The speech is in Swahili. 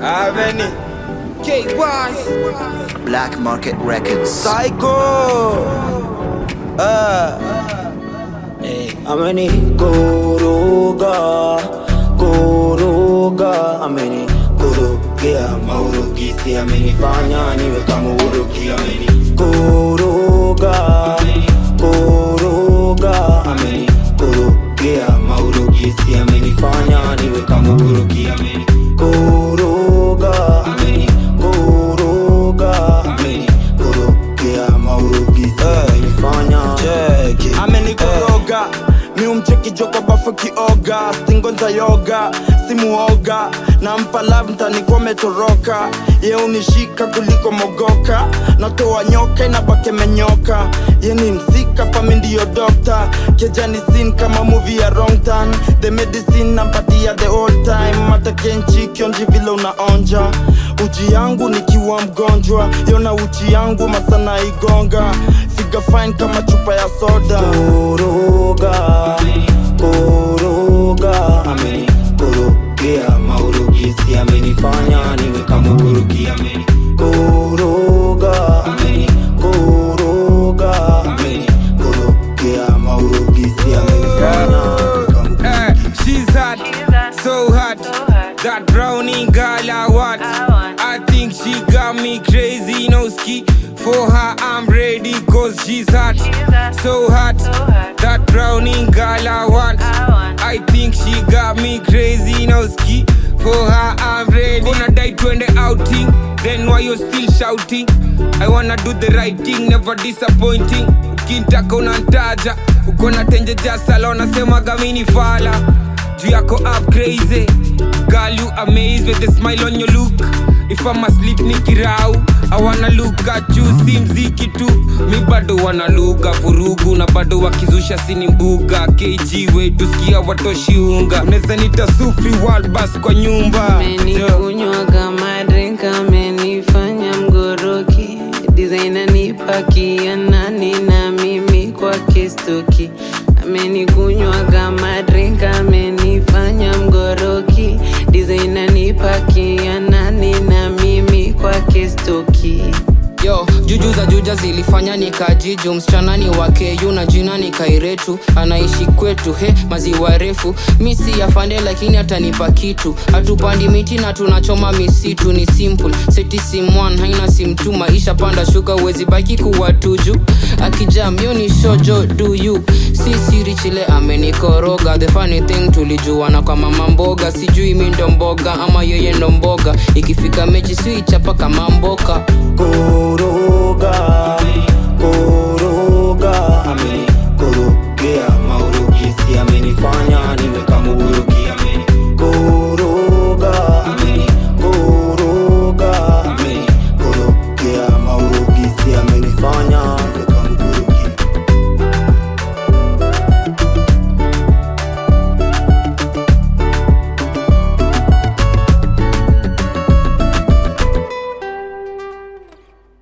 Ameni. KY Black Market Records. Psycho. Ah. ameni koroga koroga ameni korogea maurugisi amenifanya niwe kama urugi ameni koroga koroga ameni korogea maurugisi amenifanya niwe kama urugi ameni koroga ameni koroga ameni korogea maurugisi amenifanya Cheki. amenikoroga mi umcheki joko bafu kioga stingo za yoga simuoga nampa love mtanikuwa metoroka ye unishika kuliko mogoka natoa nyoka inabake menyoka ye ni msika pami ndiyo dokta kejani sin kama movie ya wrong turn the medicine nampatia the old time matakenchi kionji vile unaonja uji yangu nikiwa mgonjwa yona uchi yangu masana igonga figa fine kama chupa ya soda koroga koroga ameni korogea maurugisi amenifanya niwe kama urugi ameni koroga ameni koroga ameni korogea maurugisi amenifanya niwe kama Eh, she's hot, so hot. That brownie girl I want. I think she got me crazy, no ski. For her, I'm ready, cause she's hot, so hot. That brownie girl I want. I think she got me crazy, no ski. For her, I'm ready. Gonna die twende outing. Then why you still shouting? I wanna do the right thing, never disappointing. Ukintaka unantaja, uko na tenje jasala, wanasemaga mini fala. Juu yako up crazy. Girl, you amazed with the smile on your look. If I'm asleep nikirau, I wanna look at you, si mziki tu. Mi bado wanaluga vurugu na bado wakizusha sini mbuga. KG wetu sikia watoshi unga. Unaweza nita sufi world bus kwa nyumba. Yo. amenikunywa kama drink amenifanya mgoroki designer nipakia nani na mimi kwake stoki amenikunywa kama drink amenifanya mgoroki designer nipakia nani na mimi kwake stoki yo juju za juja zilifanya nikajiju msichana ni wakeyu na jina ni kairetu anaishi kwetu he maziwa refu mi si afande lakini atanipa kitu hatupandi miti na tunachoma misitu ni simple seti simwan haina simtu maisha panda shuka uwezi baki kuwa tuju akijam yo ni shojo do you si siri chile amenikoroga the funny thing tulijuana kwa mama mboga sijui mi ndo mboga ama yeye ndo mboga ikifika mechi siichapa kama mboka